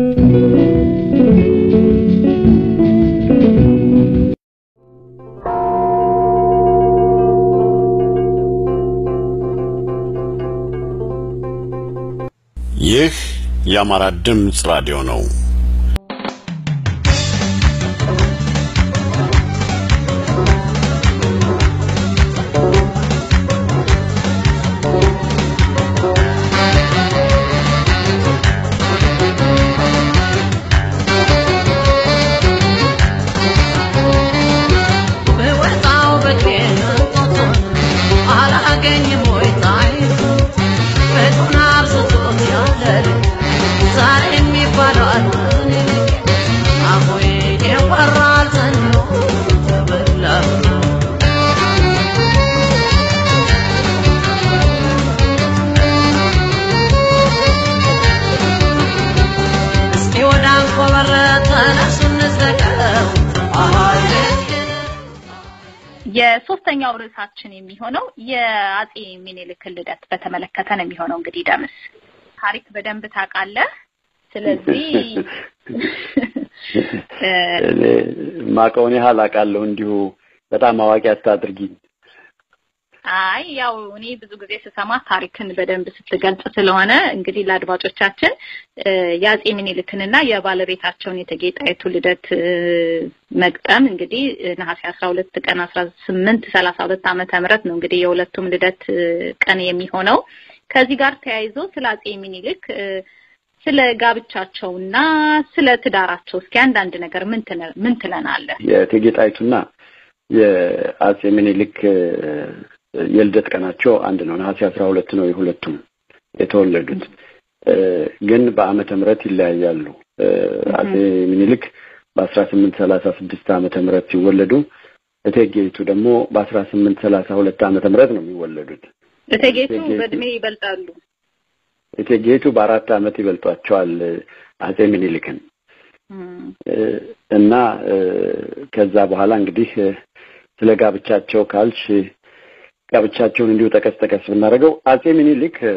ይህ የአማራ ድምፅ ራዲዮ ነው። በወጣው በኬን አላገኝም ወይ ጣይቱ ቤቱን አብዝቶት ያለ ዛሬ የሚባለው አሁን የወራል ዘንዶ ተበላሁ እስኪ ወደ አንኮበር ተነሱ እንዘቀው አሃይ የሶስተኛው ርዕሳችን የሚሆነው የአጼ ሚኒልክን ልደት በተመለከተ ነው የሚሆነው። እንግዲህ ደምስ ታሪክ በደንብ ታውቃለህ። ስለዚህ እ፣ እኔ ማቀውን ያህል አውቃለሁ። እንዲሁ በጣም አዋቂ አታድርጊኝ። አይ ያው እኔ ብዙ ጊዜ ስሰማ ታሪክን በደንብ ስትገልጽ ስለሆነ እንግዲህ ለአድማጮቻችን እ፣ የአጼ ሚኒልክንና የባለቤታቸውን የእቴጌ ጣይቱ ልደት እ፣ መግጠም እንግዲህ እ፣ ነሐሴ አስራ ሁለት ቀን አስራ ስምንት ሰላሳ ሁለት ዓመተ ምህረት ነው እንግዲህ የሁለቱም ልደት እ፣ ቀን የሚሆነው። ከዚህ ጋር ተያይዞ ስለ አጼ ሚኒልክ እ፣ ስለ ጋብቻቸውና ስለ ትዳራቸው እስኪ አንዳንድ ነገር ምን ትነ- ምን ትለናለህ? የእቴጌ ጣይቱና የአጼ ምኒልክ እ፣ የልደት ቀናቸው አንድ ነው። ነሐሴ አስራ ሁለት ነው የሁለቱም የተወለዱት እ፣ ግን በዓመተ ምህረት ይለያያሉ። እ፣ አጼ ምኒልክ በአስራ ስምንት ሰላሳ ስድስት ዓመተ ምህረት ሲወለዱ እቴጌይቱ ደግሞ በአስራ ስምንት ሰላሳ ሁለት ዓመተ ምህረት ነው የሚወለዱት። እቴጌቱ እቴጌቱ- በእድሜ ይበልጣሉ። እቴጌይቱ በአራት ዓመት ይበልጧቸዋል እ፣ አጼ ምኒልክን እም፣ እ፣ እና እ፣ ከዛ በኋላ እንግዲህ እ፣ ስለ ጋብቻቸው ካልሽ እ፣ ጋብቻቸውን እንዲሁ ጠቀስ ጠቀስ ብናደርገው አጼ ምኒልክ እ፣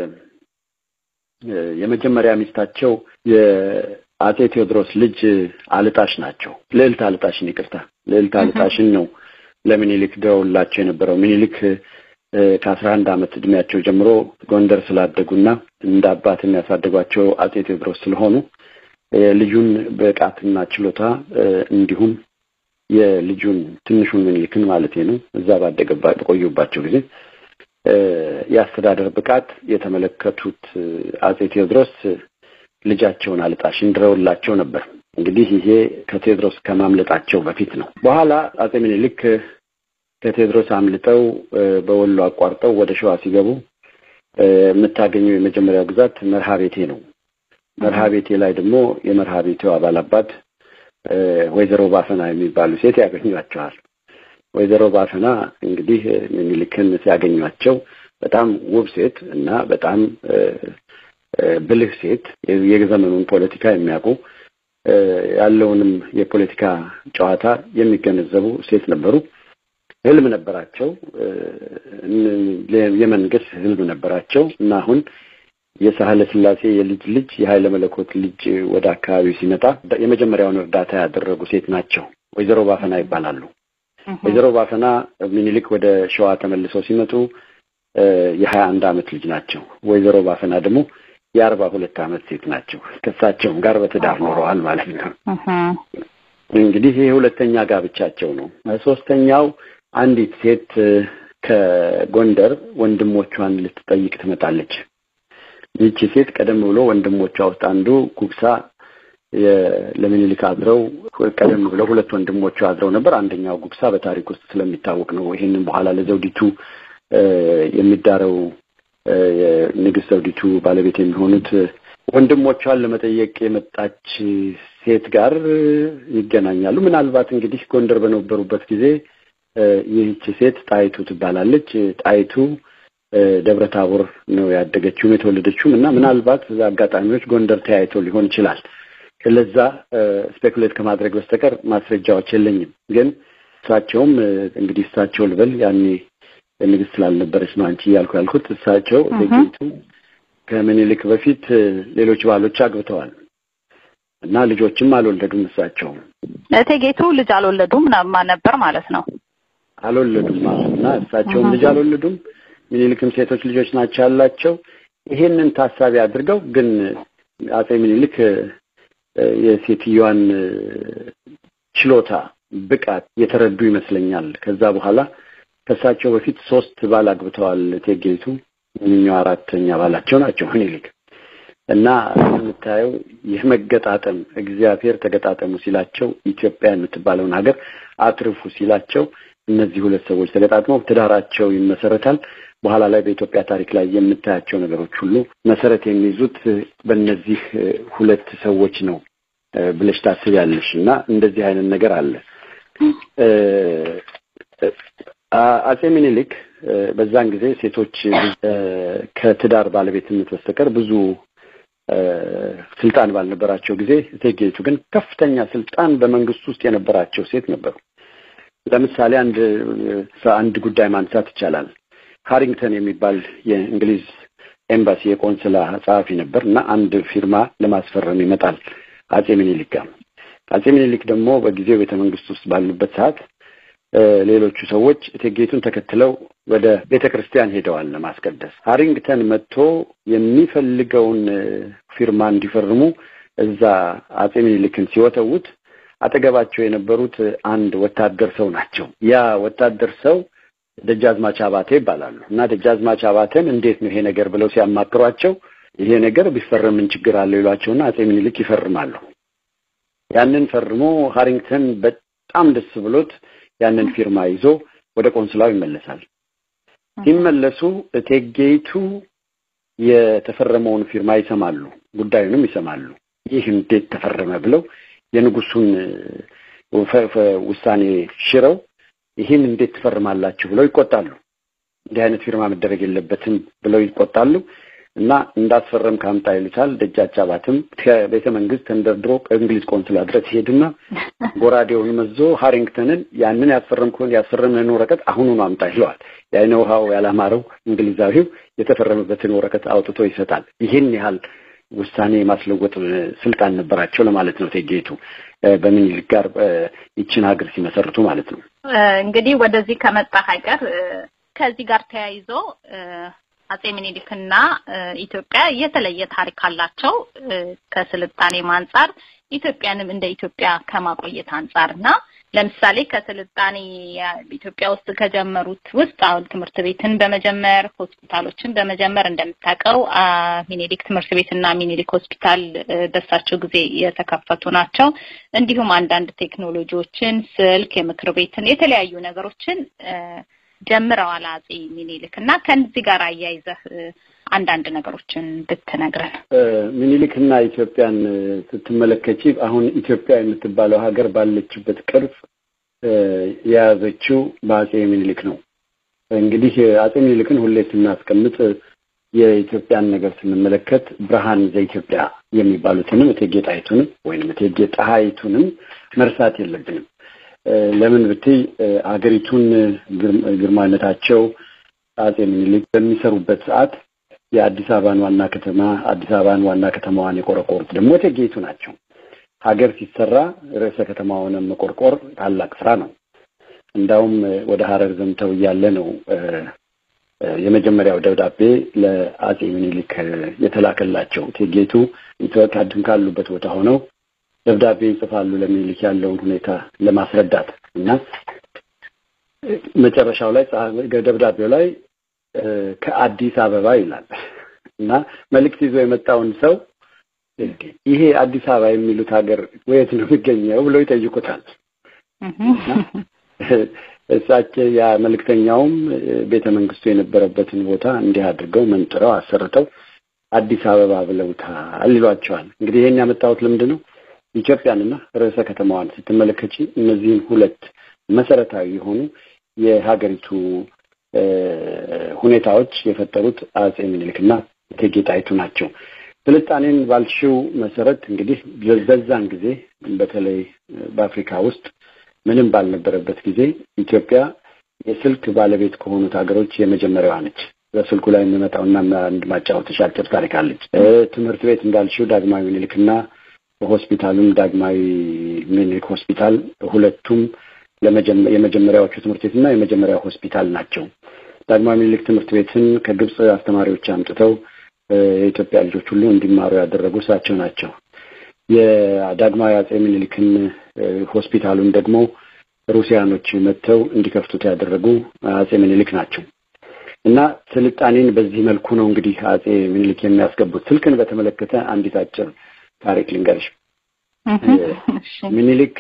እ፣ የመጀመሪያ ሚስታቸው የአጼ ቴዎድሮስ ልጅ እ፣ አልጣሽ ናቸው። ልዕልት አልጣሽን ይቅርታ፣ ልዕልት አልጣሽን ነው ለምኒልክ ድረውላቸው የነበረው። ምኒልክ እ፣ ከአስራ አንድ ዓመት እድሜያቸው ጀምሮ ጎንደር ስላደጉና እንደ አባት የሚያሳደጓቸው አጼ ቴዎድሮስ ስለሆኑ የልጁን ብቃትና ችሎታ እ፣ እንዲሁም የልጁን ትንሹን ምኒልክን ማለት ነው እዛ ባደገባ በቆዩባቸው ጊዜ እ፣ የአስተዳደር ብቃት የተመለከቱት እ፣ አጼ ቴዎድሮስ እ፣ ልጃቸውን አልጣሽን ድረውላቸው ነበር። እንግዲህ ይሄ ከቴዎድሮስ ከማምለጣቸው በፊት ነው። በኋላ አጼ ምኒልክ እ፣ ከቴዎድሮስ አምልጠው እ፣ በወሎ አቋርጠው ወደ ሸዋ ሲገቡ እ፣ የምታገኘው የመጀመሪያው ግዛት መርሃ ቤቴ ነው። መርሃ ቤቴ ላይ ደግሞ የመርሃ ቤቴው አባል አባት እ፣ ወይዘሮ ባፈና የሚባሉ ሴት ያገኟቸዋል። ወይዘሮ ባፈና እንግዲህ እ፣ ምኒልክን ሲያገኟቸው በጣም ውብ ሴት እና በጣም እ፣ እ፣ ብልህ ሴት የ- የዘመኑን ፖለቲካ የሚያውቁ እ፣ ያለውንም የፖለቲካ ጨዋታ የሚገነዘቡ ሴት ነበሩ። ህልም ነበራቸው። እ፣ እን- የመንገስ ህልም ነበራቸው እና አሁን የሳህለ ስላሴ የልጅ ልጅ የኃይለ መለኮት ልጅ ወደ አካባቢው ሲመጣ የመጀመሪያውን እርዳታ ያደረጉ ሴት ናቸው። ወይዘሮ ባፈና ይባላሉ። ወይዘሮ ባፈና ሚኒሊክ ወደ ሸዋ ተመልሰው ሲመጡ እ፣ የሀያ አንድ አመት ልጅ ናቸው። ወይዘሮ ባፈና ደግሞ የአርባ ሁለት አመት ሴት ናቸው። ከእሳቸውም ጋር በትዳር ኖረዋል ማለት ነው። እህም፣ እንግዲህ ይሄ ሁለተኛ ጋብቻቸው ነው። ሶስተኛው አንዲት ሴት እ፣ ከጎንደር ወንድሞቿን ልትጠይቅ ትመጣለች። ይህቺ ሴት ቀደም ብሎ ወንድሞቿ ውስጥ አንዱ ጉግሳ የ- ለምኒልክ አድረው ቀደም ብለው ሁለት ወንድሞቿ አድረው ነበር። አንደኛው ጉግሳ በታሪክ ውስጥ ስለሚታወቅ ነው። ይህንን በኋላ ለዘውዲቱ እ፣ የሚዳረው እ፣ የንግስት ዘውዲቱ ባለቤት የሚሆኑት እ፣ ወንድሞቿን ለመጠየቅ የመጣች ሴት ጋር እ፣ ይገናኛሉ። ምናልባት እንግዲህ ጎንደር በነበሩበት ጊዜ እ፣ ይህች ሴት ጣይቱ ትባላለች። ጣይቱ እ፣ ደብረ ታቦር ነው ያደገችውም የተወለደችውም እና ምናልባት አጋጣሚዎች ጎንደር ተያይተው ሊሆን ይችላል። ለዛ ስፔኩሌት ከማድረግ በስተቀር ማስረጃዎች የለኝም። ግን እሳቸውም እ፣ እንግዲህ እሳቸው ልበል ያኔ ንግስት ስላልነበረች ነው አንቺ እያልኩ ያልኩት። እሳቸው እህ። እቴጌይቱ ከምኒልክ በፊት እ፣ ሌሎች ባሎች አግብተዋል እና ልጆችም አልወለዱም። እሳቸውም እቴጌቱ ልጅ አልወለዱም ና- ነበር ማለት ነው። አልወለዱም አዎ። እና እሳቸውም ልጅ አልወለዱም። ሚኒሊክም ሴቶች ልጆች ናቸው ያላቸው። ይሄንን ታሳቢ አድርገው ግን አጼ ሚኒሊክ እ፣ የሴትዮዋን እ፣ ችሎታ ብቃት የተረዱ ይመስለኛል። ከዛ በኋላ ከእሳቸው በፊት ሶስት ባል አግብተዋል እቴጌይቱ። እኚኛው አራተኛ ባላቸው ናቸው ሚኒሊክ እና የምታየው የመገጣጠም እግዚአብሔር ተገጣጠሙ ሲላቸው ኢትዮጵያ የምትባለውን ሀገር አትርፉ ሲላቸው እነዚህ ሁለት ሰዎች ተገጣጥመው ትዳራቸው ይመሰረታል። በኋላ ላይ በኢትዮጵያ ታሪክ ላይ የምታያቸው ነገሮች ሁሉ መሰረት የሚይዙት በእነዚህ እ፣ ሁለት ሰዎች ነው እ፣ ብለሽ ታስቢያለሽ። እና እንደዚህ አይነት ነገር አለ። እ፣ እ፣ አ- አጼ ሚኒሊክ እ፣ በዛን ጊዜ ሴቶች እ፣ ከትዳር ባለቤትነት በስተቀር ብዙ እ፣ ስልጣን ባልነበራቸው ጊዜ እቴጌይቱ ግን ከፍተኛ ስልጣን በመንግስት ውስጥ የነበራቸው ሴት ነበሩ። ለምሳሌ አንድ እ፣ አንድ ጉዳይ ማንሳት ይቻላል። ሃሪንግተን የሚባል የእንግሊዝ ኤምባሲ የቆንስላ ጸሐፊ ነበር እና አንድ ፊርማ ለማስፈረም ይመጣል አጼ ሚኒሊክ ጋር። አጼ ሚኒሊክ ደግሞ በጊዜው ቤተ መንግስት ውስጥ ባሉበት ሰዓት እ፣ ሌሎቹ ሰዎች እቴጌይቱን ተከትለው ወደ ቤተ ክርስቲያን ሄደዋል ለማስቀደስ። ሃሪንግተን መጥቶ የሚፈልገውን እ፣ ፊርማ እንዲፈርሙ እዛ አጼ ሚኒሊክን ሲወተውት አጠገባቸው የነበሩት አንድ ወታደር ሰው ናቸው። ያ ወታደር ሰው ደጃዝማች አባቴ ይባላሉ እና ደጃዝማች አባቴን እንዴት ነው ይሄ ነገር ብለው ሲያማክሯቸው ይሄ ነገር ቢፈረም ምን ችግር አለው ይሏቸውና አጼ ሚኒሊክ ይፈርማሉ። ያንን ፈርሞ ሃሪንግተን በጣም ደስ ብሎት ያንን ፊርማ ይዞ ወደ ቆንስላው ይመለሳል። ሲመለሱ እቴጌይቱ የተፈረመውን ፊርማ ይሰማሉ፣ ጉዳዩንም ይሰማሉ። ይህ እንዴት ተፈረመ ብለው የንጉሱን እ፣ ፈ- ፈ- ውሳኔ ሽረው ይህን እንዴት ትፈርማላችሁ ብለው ይቆጣሉ። እንዲህ አይነት ፊርማ መደረግ የለበትም ብለው ይቆጣሉ እና እንዳስፈረም ካምጣ ይሉታል። ደጃች አባትም ከቤተ መንግስት ተንደርድሮ ከእንግሊዝ ቆንስላ ድረስ ሄድና ጎራዴውን መዞ ሃሪንግተንን ያንን ያስፈረምከውን ያስፈረምህን ወረቀት አሁኑኑ አምጣ ይለዋል። የአይነ ውሃው ያላማረው እንግሊዛዊው የተፈረመበትን ወረቀት አውጥቶ ይሰጣል። ይህን ያህል ውሳኔ የማስለወጥ እ፣ ስልጣን ነበራቸው ለማለት ነው። እቴጌይቱ እ፣ በሚኒሊክ ጋር እ፣ ይችን ሀገር ሲመሰርቱ ማለት ነው። እ፣ እንግዲህ ወደዚህ ከመጣ ሀገር እ፣ ከዚህ ጋር ተያይዞ እ፣ አጼ ሚኒሊክና እ፣ ኢትዮጵያ የተለየ ታሪክ አላቸው። እ፣ ከስልጣኔም አንጻር ኢትዮጵያንም እንደ ኢትዮጵያ ከማቆየት አንጻር እና ለምሳሌ ከስልጣኔ ያ- ኢትዮጵያ ውስጥ ከጀመሩት ውስጥ አሁን ትምህርት ቤትን በመጀመር ሆስፒታሎችን በመጀመር እንደምታውቀው አ፣ ሚኒሊክ ትምህርት ቤትና ሚኒሊክ ሆስፒታል እ፣ በሳቸው ጊዜ የተከፈቱ ናቸው። እንዲሁም አንዳንድ ቴክኖሎጂዎችን፣ ስልክ፣ የምክር ቤትን የተለያዩ ነገሮችን እ፣ ጀምረዋል አጼ ሚኒሊክ እና ከዚህ ጋር አያይዘህ እ፣ አንዳንድ ነገሮችን ብትነግረን። እ፣ ሚኒሊክና ኢትዮጵያን እ፣ ስትመለከቺ አሁን ኢትዮጵያ የምትባለው ሀገር ባለችበት ቅርጽ እ፣ የያዘችው በአጼ ሚኒሊክ ነው። እንግዲህ እ፣ አጼ ሚኒሊክን ሁሌ ስናስቀምጥ እ፣ የኢትዮጵያን ነገር ስንመለከት ብርሃን ዘኢትዮጵያ የሚባሉትንም እቴጌ ጣይቱንም ወይንም እቴጌ ጣይቱንም መርሳት የለብንም። እ፣ ለምን ብትይ እ፣ ሀገሪቱን እ፣ ግርም- ግርማዊነታቸው አጼ ሚኒሊክ በሚሰሩበት ሰዓት የአዲስ አበባን ዋና ከተማ አዲስ አበባን ዋና ከተማዋን የቆረቆሩት ደግሞ እቴጌይቱ ናቸው። ሀገር ሲሰራ ርዕሰ ከተማውንም መቆርቆር ታላቅ ስራ ነው። እንዳውም እ፣ ወደ ሀረር ዘምተው እያለ ነው እ፣ እ፣ የመጀመሪያው ደብዳቤ ለአጼ ሚኒሊክ እ፣ የተላከላቸው። እቴጌይቱ ኢትዮጵያድን ካሉበት ቦታ ሆነው ደብዳቤ ይጽፋሉ ለሚኒሊክ ያለውን ሁኔታ ለማስረዳት እና እ፣ መጨረሻው ላይ ጸሐ- ደብዳቤው ላይ እ፣ ከአዲስ አበባ ይላል እና መልእክት ይዞ የመጣውን ሰው እንዴ ይሄ አዲስ አበባ የሚሉት ሀገር ወየት ነው የሚገኘው ብለው ይጠይቁታል። እሳቸው ያ መልእክተኛውም እ፣ ቤተ መንግስቱ የነበረበትን ቦታ እንዲህ አድርገው መንጥረው አሰርተው አዲስ አበባ ብለውታል ይሏቸዋል። እንግዲህ ይሄን ያመጣሁት ለምንድን ነው? ኢትዮጵያንና ርዕሰ ከተማዋን ስትመለከቺ እነዚህን ሁለት መሰረታዊ የሆኑ የሀገሪቱ እ፣ ሁኔታዎች የፈጠሩት አጼ ምኒልክና እቴጌ ጣይቱ ናቸው። ስልጣኔን ባልሽው መሰረት እንግዲህ በዛን ጊዜ በተለይ በአፍሪካ ውስጥ ምንም ባልነበረበት ጊዜ ኢትዮጵያ የስልክ ባለቤት ከሆኑት ሀገሮች የመጀመሪያዋ ነች። በስልኩ ላይ የሚመጣውና አንድ ማጫወትሽ አጭር ታሪክ አለች። እ፣ ትምህርት ቤት እንዳልሽው ዳግማዊ ምኒልክና ሆስፒታሉም ዳግማዊ ምኒልክ ሆስፒታል ሁለቱም የመጀመሪያዎቹ ትምህርት ቤትና የመጀመሪያ ሆስፒታል ናቸው። ዳግማዊ ምኒልክ ትምህርት ቤትን ከግብፅ አስተማሪዎች አምጥተው የኢትዮጵያ ልጆች ሁሉ እንዲማሩ ያደረጉ እሳቸው ናቸው። የዳግማዊ አጼ ምኒልክን ሆስፒታሉን ደግሞ ሩሲያኖች መጥተው እንዲከፍቱት ያደረጉ አጼ ምኒልክ ናቸው እና ስልጣኔን በዚህ መልኩ ነው እንግዲህ አጼ ምኒልክ የሚያስገቡት። ስልክን በተመለከተ አንዲት አጭር ታሪክ ልንገርሽ። ምኒልክ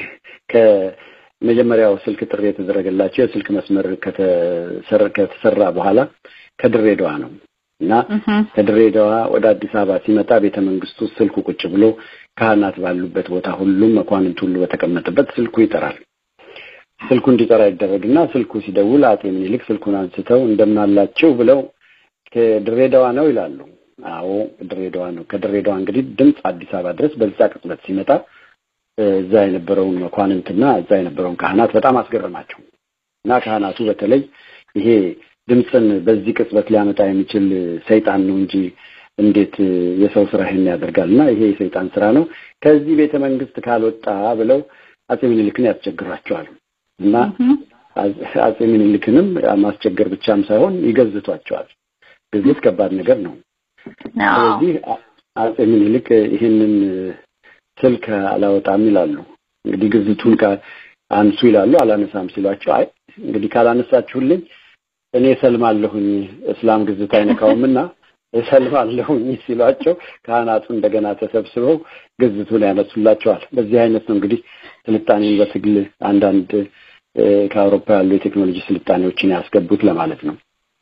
ከመጀመሪያው ስልክ ጥሪ የተደረገላቸው የስልክ መስመር ከተሰራ በኋላ ከድሬዳዋ ነው እና ከድሬዳዋ ወደ አዲስ አበባ ሲመጣ ቤተ መንግስቱ ስልኩ ቁጭ ብሎ ካህናት ባሉበት ቦታ ሁሉም መኳንንት ሁሉ በተቀመጠበት ስልኩ ይጠራል። ስልኩ እንዲጠራ ይደረግና ስልኩ ሲደውል አጤ ምኒልክ ስልኩን አንስተው እንደምናላችሁ ብለው ከድሬዳዋ ነው ይላሉ። አዎ ድሬዳዋ ነው። ከድሬዳዋ እንግዲህ ድምፅ አዲስ አበባ ድረስ በዛ ቅጽበት ሲመጣ እዛ የነበረውን መኳንንትና እዛ የነበረውን ካህናት በጣም አስገረማቸው እና ካህናቱ በተለይ ይሄ ድምፅን በዚህ ቅጽበት ሊያመጣ የሚችል ሰይጣን ነው እንጂ እንዴት የሰው ስራ ይሄን ያደርጋል? እና ይሄ የሰይጣን ስራ ነው፣ ከዚህ ቤተ መንግስት ካልወጣ ብለው አጼ ምኒልክን ያስቸግሯቸዋል። እና አጼ ምኒልክንም ማስቸገር ብቻም ሳይሆን ይገዝቷቸዋል። ግዝት ከባድ ነገር ነው። ስለዚህ አጼ ምኒልክ ይህንን ስልክ አላወጣም ይላሉ። እንግዲህ ግዝቱን አንሱ ይላሉ። አላነሳም ሲሏቸው አይ እንግዲህ ካላነሳችሁልኝ እኔ እሰልማለሁኝ እስላም ግዝት አይነካውምና እሰልማለሁኝ ሲሏቸው ካህናቱ እንደገና ተሰብስበው ግዝቱን ያነሱላቸዋል። በዚህ አይነት ነው እንግዲህ ስልጣኔን በትግል አንዳንድ ከአውሮፓ ያሉ የቴክኖሎጂ ስልጣኔዎችን ያስገቡት ለማለት ነው።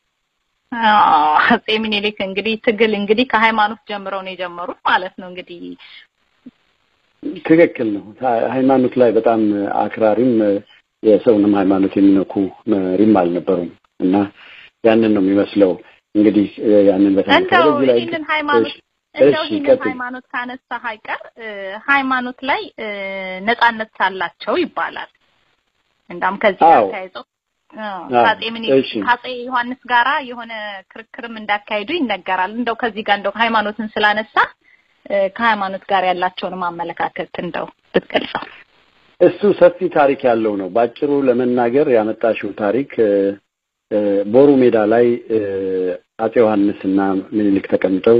አጼ ሚኒሊክ እንግዲህ ትግል እንግዲህ ከሃይማኖት ጀምረው ነው የጀመሩት ማለት ነው። እንግዲህ ትክክል ነው። ሃይማኖት ላይ በጣም አክራሪም የሰውንም ሃይማኖት የሚነኩ መሪም አልነበሩም እና ያንን ነው የሚመስለው እንግዲህ ያንን እንደው ይህንን ሃይማኖት እንደው ይህንን ሃይማኖት ካነሳ አይቀር ሃይማኖት ላይ ነጻነት ሳላቸው ይባላል። እንዳም ከዚህ ጋር ተያይዞ ከአጼ ምኒልክ ከአጼ ዮሐንስ ጋራ የሆነ ክርክርም እንዳካሄዱ ይነገራል። እንደው ከዚህ ጋር እንደው ሃይማኖትን ስላነሳ ከሃይማኖት ጋር ያላቸውን አመለካከት እንደው ብትገልጸው። እሱ ሰፊ ታሪክ ያለው ነው። ባጭሩ ለመናገር ያመጣሽው ታሪክ ቦሩ ሜዳ ላይ አጼ ዮሐንስ እና ምኒልክ ተቀምጠው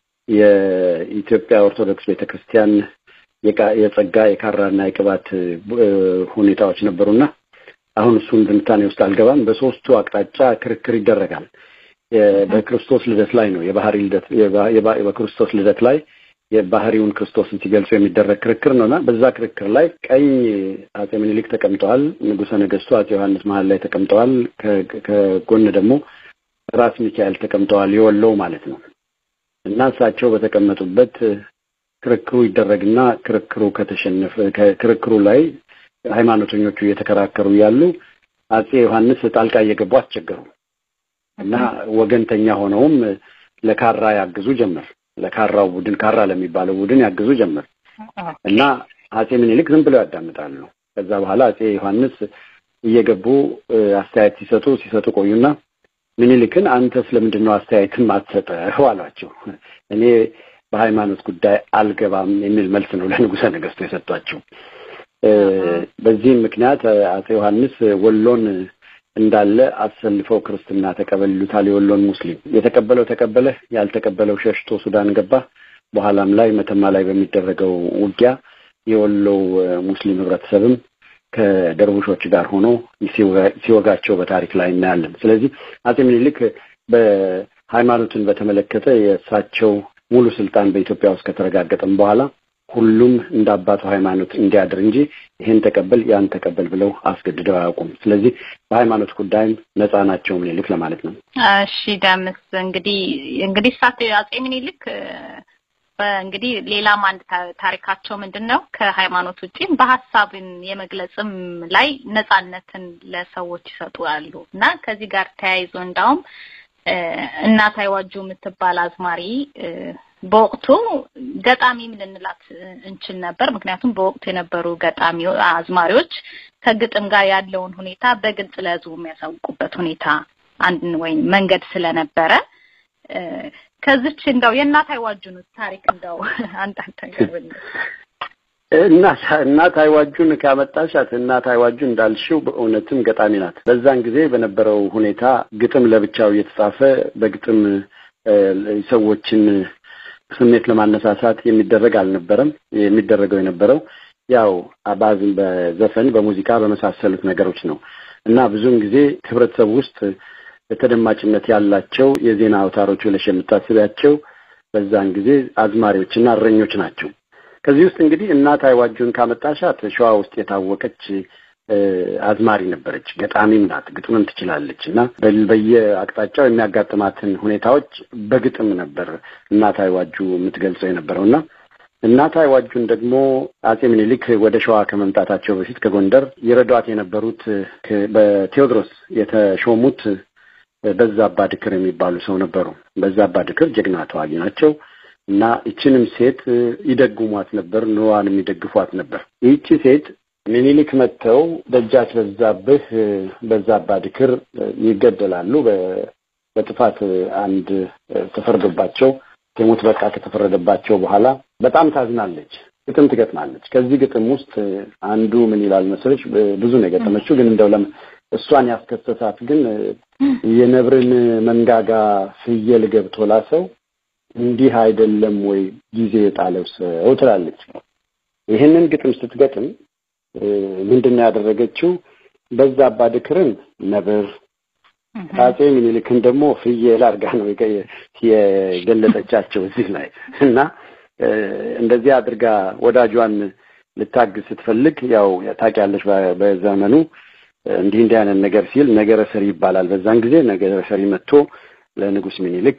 የኢትዮጵያ ኦርቶዶክስ ቤተክርስቲያን የጸጋ የካራና የቅባት ሁኔታዎች ነበሩና አሁን እሱን ትንታኔ ውስጥ አልገባም። በሶስቱ አቅጣጫ ክርክር ይደረጋል። በክርስቶስ ልደት ላይ ነው የባህሪ ልደት በክርስቶስ ልደት ላይ የባህሪውን ክርስቶስን ሲገልጹ የሚደረግ ክርክር ነውና በዛ ክርክር ላይ ቀኝ አጼ ምኒልክ ተቀምጠዋል። ንጉሠ ነገስቱ አጼ ዮሐንስ መሀል ላይ ተቀምጠዋል። ከጎን ደግሞ ራስ ሚካኤል ተቀምጠዋል። የወሎው ማለት ነው እና እሳቸው በተቀመጡበት ክርክሩ ይደረግና ክርክሩ ከተሸነፈ ክርክሩ ላይ ሃይማኖተኞቹ እየተከራከሩ ያሉ አጼ ዮሐንስ ጣልቃ እየገቡ አስቸገሩ እና ወገንተኛ ሆነውም ለካራ ያግዙ ጀመር። ለካራው ቡድን ካራ ለሚባለው ቡድን ያግዙ ጀመር እና አጼ ምኒልክ ዝም ብለው ያዳምጣሉ። ከዛ በኋላ አጼ ዮሐንስ እየገቡ አስተያየት ሲሰጡ ሲሰጡ ቆዩና ምኒልክን አንተ ስለምንድን ነው አስተያየትን ማትሰጠው አሏቸው። እኔ በሃይማኖት ጉዳይ አልገባም የሚል መልስ ነው ለንጉሠ ነገስቱ የሰጧቸው። በዚህም ምክንያት አጼ ዮሐንስ ወሎን እንዳለ አሰልፈው ክርስትና ተቀበል ይሉታል። የወሎን ሙስሊም የተቀበለው ተቀበለ፣ ያልተቀበለው ሸሽቶ ሱዳን ገባ። በኋላም ላይ መተማ ላይ በሚደረገው ውጊያ የወሎው ሙስሊም ህብረተሰብም ከደርቡሾች ጋር ሆኖ ሲወጋቸው በታሪክ ላይ እናያለን። ስለዚህ አጼ ምኒልክ በሃይማኖትን በተመለከተ የእሳቸው ሙሉ ስልጣን በኢትዮጵያ ውስጥ ከተረጋገጠም በኋላ ሁሉም እንደ አባቱ ሃይማኖት እንዲያድር እንጂ ይሄን ተቀበል ያን ተቀበል ብለው አስገድደው አያውቁም። ስለዚህ በሃይማኖት ጉዳይም ነፃ ናቸው ምኒልክ ለማለት ነው። እሺ ደምስ እንግዲህ እንግዲህ እሳቸው አጼ ምኒልክ እንግዲህ ሌላም አንድ ታሪካቸው ምንድን ነው ከሃይማኖት ውጪ በሀሳብን የመግለጽም ላይ ነፃነትን ለሰዎች ይሰጣሉ እና ከዚህ ጋር ተያይዞ እንዳውም እናት አይዋጁ የምትባል አዝማሪ በወቅቱ ገጣሚም ልንላት እንችል ነበር። ምክንያቱም በወቅቱ የነበሩ ገጣሚ አዝማሪዎች ከግጥም ጋር ያለውን ሁኔታ በግልጽ ለህዝቡ የሚያሳውቁበት ሁኔታ አንድ ወይም መንገድ ስለነበረ ከዚች እንደው የእናት አይዋጁን ታሪክ እንደው አንዳንድ ነገር ብንል እናት እናት አይዋጁን ካመጣሻት እናት አይዋጁን እንዳልሽው በእውነትም ገጣሚ ናት። በዛን ጊዜ በነበረው ሁኔታ ግጥም ለብቻው እየተጻፈ በግጥም ሰዎችን ስሜት ለማነሳሳት የሚደረግ አልነበረም። የሚደረገው የነበረው ያው አባዝን በዘፈን በሙዚቃ በመሳሰሉት ነገሮች ነው እና ብዙውን ጊዜ ህብረተሰቡ ውስጥ ተደማጭነት ያላቸው የዜና አውታሮች ብለሽ የምታስቢያቸው በዛን ጊዜ አዝማሪዎችና እረኞች ናቸው። ከዚህ ውስጥ እንግዲህ እናት አይዋጁን ካመጣሻት ሸዋ ውስጥ የታወቀች አዝማሪ ነበረች። ገጣሚም ናት፣ ግጥምም ትችላለች እና በየአቅጣጫው የሚያጋጥማትን ሁኔታዎች በግጥም ነበር እናት አይዋጁ የምትገልጸው የነበረው እና እናት አይዋጁን ደግሞ አጼ ምኒልክ ወደ ሸዋ ከመምጣታቸው በፊት ከጎንደር ይረዷት የነበሩት በቴዎድሮስ የተሾሙት በዛባ ድክር የሚባሉ ሰው ነበሩ። በዛባ ድክር ጀግና ተዋጊ ናቸው እና ይችንም ሴት ይደጉሟት ነበር፣ ኑሯን የሚደግፏት ነበር። ይህቺ ሴት ሚኒሊክ መጥተው ደጃች በዛብህ በዛባ ድክር ይገደላሉ። በጥፋት አንድ ተፈርዶባቸው የሞት በቃ ከተፈረደባቸው በኋላ በጣም ታዝናለች። ግጥም ትገጥማለች። ከዚህ ግጥም ውስጥ አንዱ ምን ይላል መሰለች? ብዙ ነው የገጠመችው፣ ግን እንደው ለም እሷን ያስከሰሳት ግን የነብርን መንጋጋ ፍየል ገብቶ ላሰው እንዲህ አይደለም ወይ ጊዜ የጣለው ሰው ትላለች። ይህንን ግጥም ስትገጥም ምንድን ነው ያደረገችው? በዛባ ድክርን ነብር አጼ ምኒልክን ደግሞ ፍየል አድርጋ ነው የገለጠቻቸው እዚህ ላይ እና እንደዚህ አድርጋ ወዳጇን ልታግዝ ስትፈልግ ያው ታውቂያለሽ፣ በዘመኑ እንዲህ እንዲህ አይነት ነገር ሲል ነገረ ሰሪ ይባላል። በዛን ጊዜ ነገረ ሰሪ መጥቶ ለንጉስ ሚኒልክ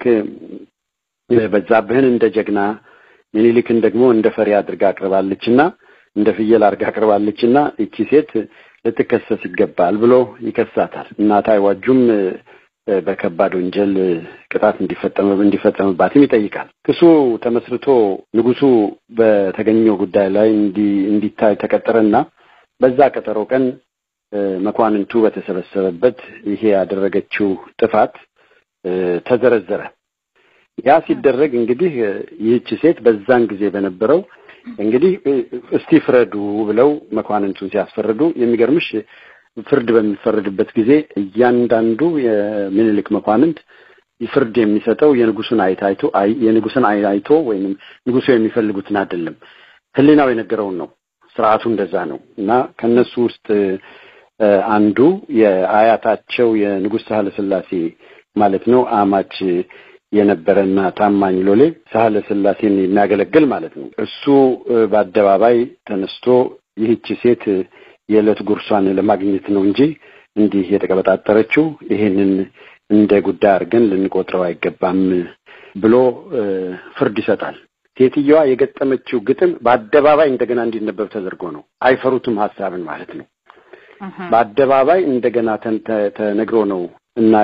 በዛብህን እንደ ጀግና ሚኒሊክን ደግሞ እንደ ፈሪ አድርጋ አቅርባለችና እንደ ፍየል አድርጋ አቅርባለችና እቺ ሴት ልትከሰስ ይገባል ብሎ ይከሳታል። እናት አይዋጁም በከባድ ወንጀል ቅጣት እንዲፈጸም እንዲፈጸምባትም ይጠይቃል። ክሱ ተመስርቶ ንጉሱ በተገኘው ጉዳይ ላይ እንዲታይ ተቀጠረና በዛ ቀጠሮ ቀን መኳንንቱ በተሰበሰበበት ይሄ ያደረገችው ጥፋት ተዘረዘረ። ያ ሲደረግ እንግዲህ ይህች ሴት በዛን ጊዜ በነበረው እንግዲህ እስቲ ፍረዱ ብለው መኳንንቱን ሲያስፈርዱ የሚገርምሽ ፍርድ በሚፈረድበት ጊዜ እያንዳንዱ የሚኒልክ መኳንንት ፍርድ የሚሰጠው የንጉሱን አይት አይቶ የንጉስን አይን አይቶ ወይም ንጉሱ የሚፈልጉትን አይደለም፣ ሕሊናው የነገረውን ነው። ስርዓቱ እንደዛ ነው እና ከነሱ ውስጥ አንዱ የአያታቸው የንጉሥ ሳህለ ስላሴ ማለት ነው አማች የነበረና ታማኝ ሎሌ ሳህለ ስላሴን የሚያገለግል ማለት ነው። እሱ በአደባባይ ተነስቶ ይህች ሴት የዕለት ጉርሷን ለማግኘት ነው እንጂ እንዲህ የተቀበጣጠረችው ይሄንን እንደ ጉዳይ አድርገን ልንቆጥረው አይገባም ብሎ ፍርድ ይሰጣል። ሴትየዋ የገጠመችው ግጥም በአደባባይ እንደገና እንዲነበብ ተደርጎ ነው። አይፈሩትም ሀሳብን ማለት ነው። በአደባባይ እንደገና ተነግሮ ነው እና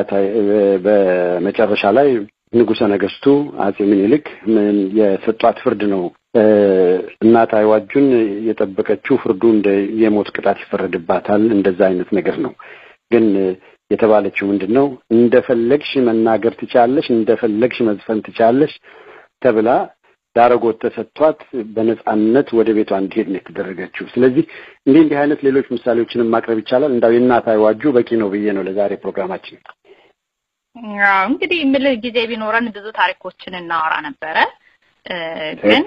በመጨረሻ ላይ ንጉሠ ነገሥቱ አጼ ምኒልክ የሰጧት ፍርድ ነው። እናት አይዋጁን የጠበቀችው ፍርዱ እንደ የሞት ቅጣት ይፈረድባታል እንደዛ አይነት ነገር ነው። ግን የተባለችው ምንድን ነው? እንደፈለግሽ መናገር ትቻለሽ፣ እንደፈለግሽ መዝፈን ትቻለሽ ተብላ ዳረጎት ተሰጥቷት በነጻነት ወደ ቤቷ እንዲሄድ ነው የተደረገችው። ስለዚህ እንዲህ እንዲህ አይነት ሌሎች ምሳሌዎችንም ማቅረብ ይቻላል። እንዳው የእናት አይዋጁ በቂ ነው ብዬ ነው ለዛሬ ፕሮግራማችን። ያው እንግዲህ የምልህ ጊዜ ቢኖረን ብዙ ታሪኮችን እናወራ ነበረ። ግን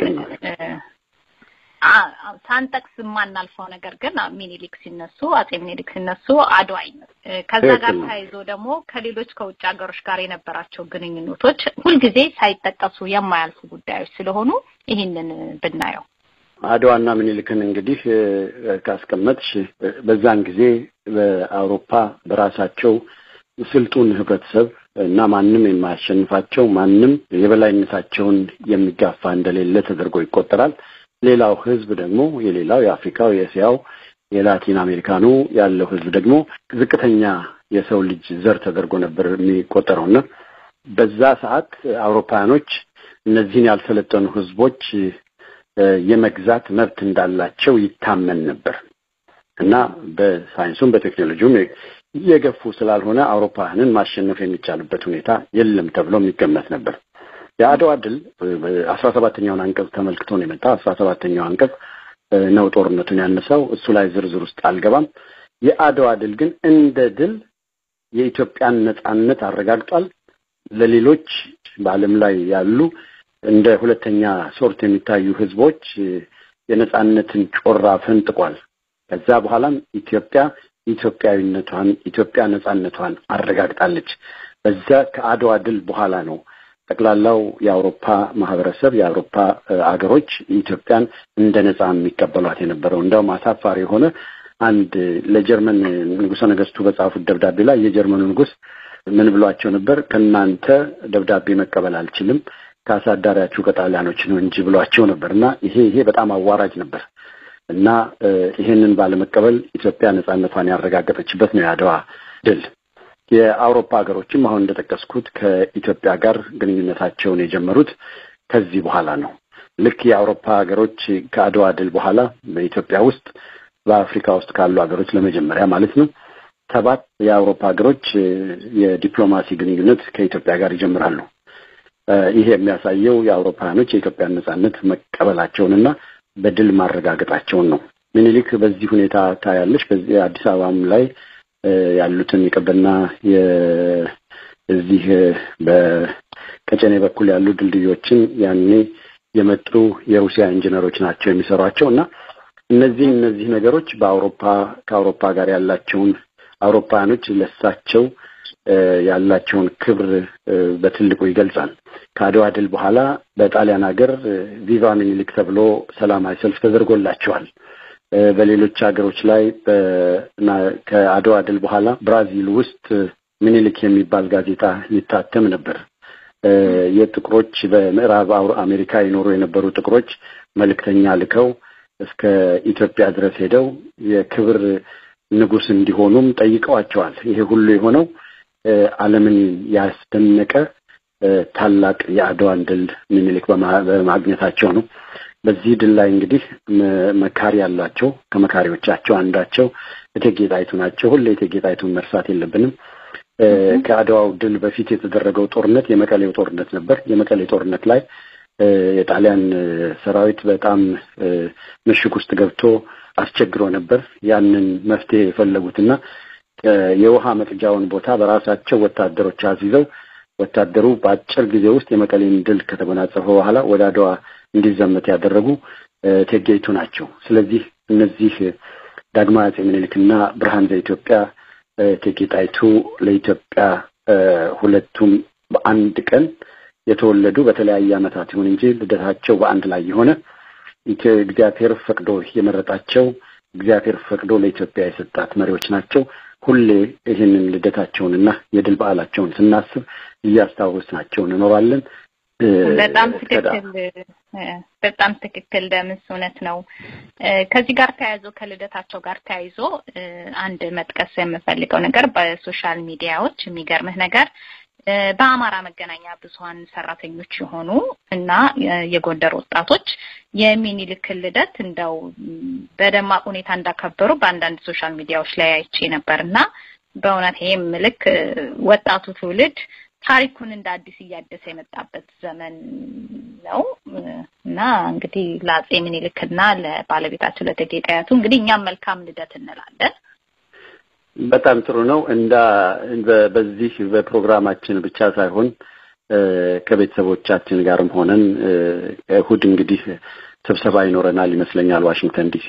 ሳንጠቅስ የማናልፈው ነገር ግን ሚኒሊክ ሲነሱ አጼ ሚኒሊክ ሲነሱ አድዋ ከዛ ጋር ተያይዞ ደግሞ ከሌሎች ከውጭ ሀገሮች ጋር የነበራቸው ግንኙነቶች ሁልጊዜ ሳይጠቀሱ የማያልፉ ጉዳዮች ስለሆኑ ይህንን ብናየው አድዋና ምኒልክን እንግዲህ ካስቀመጥሽ በዛን ጊዜ በአውሮፓ በራሳቸው ስልጡን ህብረተሰብ እና ማንም የማያሸንፋቸው ማንም የበላይነታቸውን የሚጋፋ እንደሌለ ተደርጎ ይቆጠራል። ሌላው ህዝብ ደግሞ የሌላው የአፍሪካው፣ የእስያው፣ የላቲን አሜሪካኑ ያለው ህዝብ ደግሞ ዝቅተኛ የሰው ልጅ ዘር ተደርጎ ነበር የሚቆጠረው እና በዛ ሰዓት አውሮፓውያኖች እነዚህን ያልሰለጠኑ ህዝቦች የመግዛት መብት እንዳላቸው ይታመን ነበር እና በሳይንሱም በቴክኖሎጂውም የገፉ ስላልሆነ አውሮፓውያንን ማሸነፍ የሚቻልበት ሁኔታ የለም ተብሎ የሚገመት ነበር። የአድዋ ድል አስራ ሰባተኛውን አንቀጽ ተመልክቶ ነው የመጣ አስራ ሰባተኛው አንቀጽ ነው ጦርነቱን ያነሳው። እሱ ላይ ዝርዝር ውስጥ አልገባም። የአድዋ ድል ግን እንደ ድል የኢትዮጵያን ነጻነት አረጋግጧል። ለሌሎች በዓለም ላይ ያሉ እንደ ሁለተኛ ሶርት የሚታዩ ህዝቦች የነጻነትን ጮራ ፈንጥቋል። ከዛ በኋላም ኢትዮጵያ ኢትዮጵያዊነቷን ኢትዮጵያ ነጻነቷን አረጋግጣለች። በዛ ከአድዋ ድል በኋላ ነው ጠቅላላው የአውሮፓ ማህበረሰብ የአውሮፓ አገሮች ኢትዮጵያን እንደ ነጻ የሚቀበሏት የነበረው። እንደውም አሳፋሪ የሆነ አንድ ለጀርመን ንጉሠ ነገስቱ በጻፉት ደብዳቤ ላይ የጀርመኑ ንጉሥ ምን ብሏቸው ነበር? ከእናንተ ደብዳቤ መቀበል አልችልም ከአሳዳሪያችሁ ከጣሊያኖች ነው እንጂ ብሏቸው ነበር እና ይሄ ይሄ በጣም አዋራጅ ነበር እና ይሄንን ባለመቀበል ኢትዮጵያ ነጻነቷን ያረጋገጠችበት ነው የአድዋ ድል። የአውሮፓ ሀገሮችም አሁን እንደጠቀስኩት ከኢትዮጵያ ጋር ግንኙነታቸውን የጀመሩት ከዚህ በኋላ ነው። ልክ የአውሮፓ ሀገሮች ከአድዋ ድል በኋላ በኢትዮጵያ ውስጥ በአፍሪካ ውስጥ ካሉ ሀገሮች ለመጀመሪያ ማለት ነው ሰባት የአውሮፓ ሀገሮች የዲፕሎማሲ ግንኙነት ከኢትዮጵያ ጋር ይጀምራሉ። ይህ የሚያሳየው የአውሮፓውያኖች የኢትዮጵያን ነጻነት መቀበላቸውንና በድል ማረጋገጣቸውን ነው። ምኒልክ በዚህ ሁኔታ ታያለች። በዚህ አዲስ አበባም ላይ ያሉትን የቀበና እዚህ በቀጨኔ በኩል ያሉ ድልድዮችን ያኔ የመጡ የሩሲያ ኢንጂነሮች ናቸው የሚሰሯቸው እና እነዚህ እነዚህ ነገሮች በአውሮፓ ከአውሮፓ ጋር ያላቸውን አውሮፓውያኖች ለሳቸው ያላቸውን ክብር በትልቁ ይገልጻል። ከአድዋ ድል በኋላ በጣሊያን ሀገር ቪቫ ሚኒሊክ ተብሎ ሰላማዊ ሰልፍ ተደርጎላቸዋል። በሌሎች ሀገሮች ላይ ከአድዋ ድል በኋላ ብራዚል ውስጥ ሚኒሊክ የሚባል ጋዜጣ ይታተም ነበር። የጥቁሮች በምዕራብ አሜሪካ የኖሩ የነበሩ ጥቁሮች መልእክተኛ ልከው እስከ ኢትዮጵያ ድረስ ሄደው የክብር ንጉሥ እንዲሆኑም ጠይቀዋቸዋል። ይሄ ሁሉ የሆነው ዓለምን ያስደነቀ ታላቅ የአድዋን ድል ሚኒሊክ በማግኘታቸው ነው። በዚህ ድል ላይ እንግዲህ መካሪ ያላቸው ከመካሪዎቻቸው አንዳቸው እቴጌ ጣይቱ ናቸው። ሁሌ እቴጌ ጣይቱን መርሳት የለብንም። ከአድዋው ድል በፊት የተደረገው ጦርነት የመቀሌው ጦርነት ነበር። የመቀሌ ጦርነት ላይ የጣሊያን ሰራዊት በጣም ምሽግ ውስጥ ገብቶ አስቸግሮ ነበር። ያንን መፍትሄ የፈለጉትና የውሃ መቅጃውን ቦታ በራሳቸው ወታደሮች አስይዘው ወታደሩ በአጭር ጊዜ ውስጥ የመቀሌን ድል ከተጎናጸፈ በኋላ ወደ አድዋ እንዲዘመት ያደረጉ እቴጌይቱ ናቸው። ስለዚህ እነዚህ ዳግማዊ አፄ ምኒልክና ብርሃን ዘኢትዮጵያ እቴጌ ጣይቱ ለኢትዮጵያ ሁለቱም በአንድ ቀን የተወለዱ በተለያየ ዓመታት ይሁን እንጂ ልደታቸው በአንድ ላይ የሆነ እግዚአብሔር ፈቅዶ የመረጣቸው እግዚአብሔር ፈቅዶ ለኢትዮጵያ የሰጣት መሪዎች ናቸው። ሁሌ ይህንን ልደታቸውንና የድል በዓላቸውን ስናስብ እያስታወስናቸው እንኖራለን። በጣም ትክክል በጣም ትክክል ደምስ እውነት ነው። ከዚህ ጋር ተያይዞ ከልደታቸው ጋር ተያይዞ አንድ መጥቀስ የምፈልገው ነገር በሶሻል ሚዲያዎች የሚገርምህ ነገር በአማራ መገናኛ ብዙኃን ሰራተኞች የሆኑ እና የጎንደር ወጣቶች የሚኒልክን ልደት እንደው በደማቅ ሁኔታ እንዳከበሩ በአንዳንድ ሶሻል ሚዲያዎች ላይ አይቼ ነበር እና በእውነት ይህም ምልክ ወጣቱ ትውልድ ታሪኩን እንደ አዲስ እያደሰ የመጣበት ዘመን ነው እና እንግዲህ ለአፄ ምኒልክና ለባለቤታቸው ለእቴጌ ጣይቱ እንግዲህ እኛም መልካም ልደት እንላለን። በጣም ጥሩ ነው። እንዳ በዚህ በፕሮግራማችን ብቻ ሳይሆን ከቤተሰቦቻችን ጋርም ሆነን እሁድ እንግዲህ ስብሰባ ይኖረናል ይመስለኛል ዋሽንግተን ዲሲ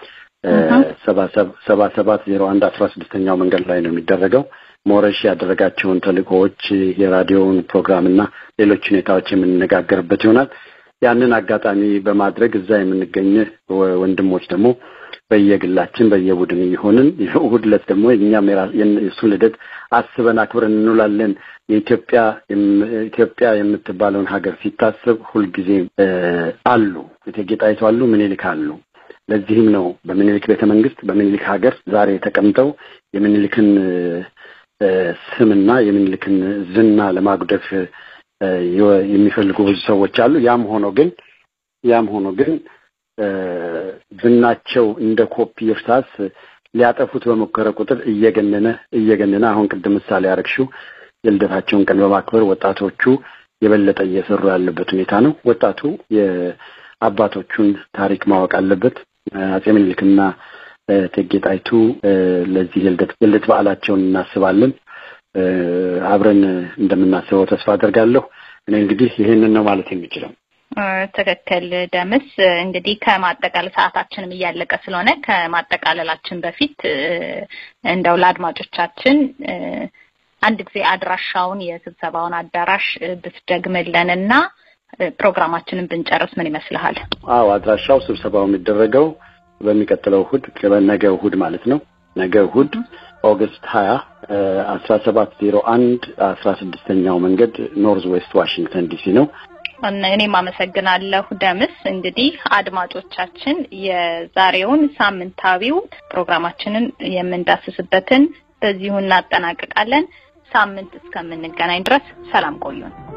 ሰባ ሰባት ዜሮ አንድ አስራ ስድስተኛው መንገድ ላይ ነው የሚደረገው። ሞረሽ ያደረጋቸውን ተልእኮዎች የራዲዮውን ፕሮግራም እና ሌሎች ሁኔታዎች የምንነጋገርበት ይሆናል። ያንን አጋጣሚ በማድረግ እዛ የምንገኝ ወንድሞች ደግሞ በየግላችን በየቡድን እየሆንን እሑድ ዕለት ደግሞ እኛም የእሱን ልደት አስበን አክብረን እንውላለን። የኢትዮጵያ ኢትዮጵያ የምትባለውን ሀገር ሲታስብ ሁልጊዜ አሉ እቴጌ ጣይቱ አሉ፣ ምኒልክ አሉ። ለዚህም ነው በምኒልክ ቤተ መንግስት በምኒልክ ሀገር ዛሬ ተቀምጠው የምኒልክን ስምና የምኒልክን ዝና ለማጉደፍ የሚፈልጉ ብዙ ሰዎች አሉ። ያም ሆኖ ግን ያም ሆኖ ግን ዝናቸው እንደ ኮፒ እርሳስ ሊያጠፉት በሞከረ ቁጥር እየገነነ እየገነነ አሁን ቅድም ምሳሌ ያረግሽው የልደታቸውን ቀን በማክበር ወጣቶቹ የበለጠ እየሰሩ ያለበት ሁኔታ ነው። ወጣቱ የአባቶቹን ታሪክ ማወቅ አለበት። አጼ ምኒልክና እቴጌ ጣይቱ ለዚህ የልደት በዓላቸውን እናስባለን። አብረን እንደምናስበው ተስፋ አደርጋለሁ። እኔ እንግዲህ ይሄንን ነው ማለት የሚችለው። ትክክል ደምስ። እንግዲህ ከማጠቃለል ሰዓታችንም እያለቀ ስለሆነ ከማጠቃለላችን በፊት እንደው ለአድማጮቻችን አንድ ጊዜ አድራሻውን የስብሰባውን አዳራሽ ብትደግምልን እና ፕሮግራማችንን ብንጨርስ ምን ይመስልሃል? አዎ አድራሻው ስብሰባው የሚደረገው በሚቀጥለው እሁድ ነገ እሁድ ማለት ነው። ነገ እሁድ ኦገስት ሀያ አስራ ሰባት ዜሮ አንድ አስራ ስድስተኛው መንገድ ኖርዝ ዌስት ዋሽንግተን ዲሲ ነው። እኔም አመሰግናለሁ ደምስ። እንግዲህ አድማጮቻችን የዛሬውን ሳምንታዊው ፕሮግራማችንን የምንዳስስበትን በዚሁ እናጠናቅቃለን። ሳምንት እስከምንገናኝ ድረስ ሰላም ቆዩን።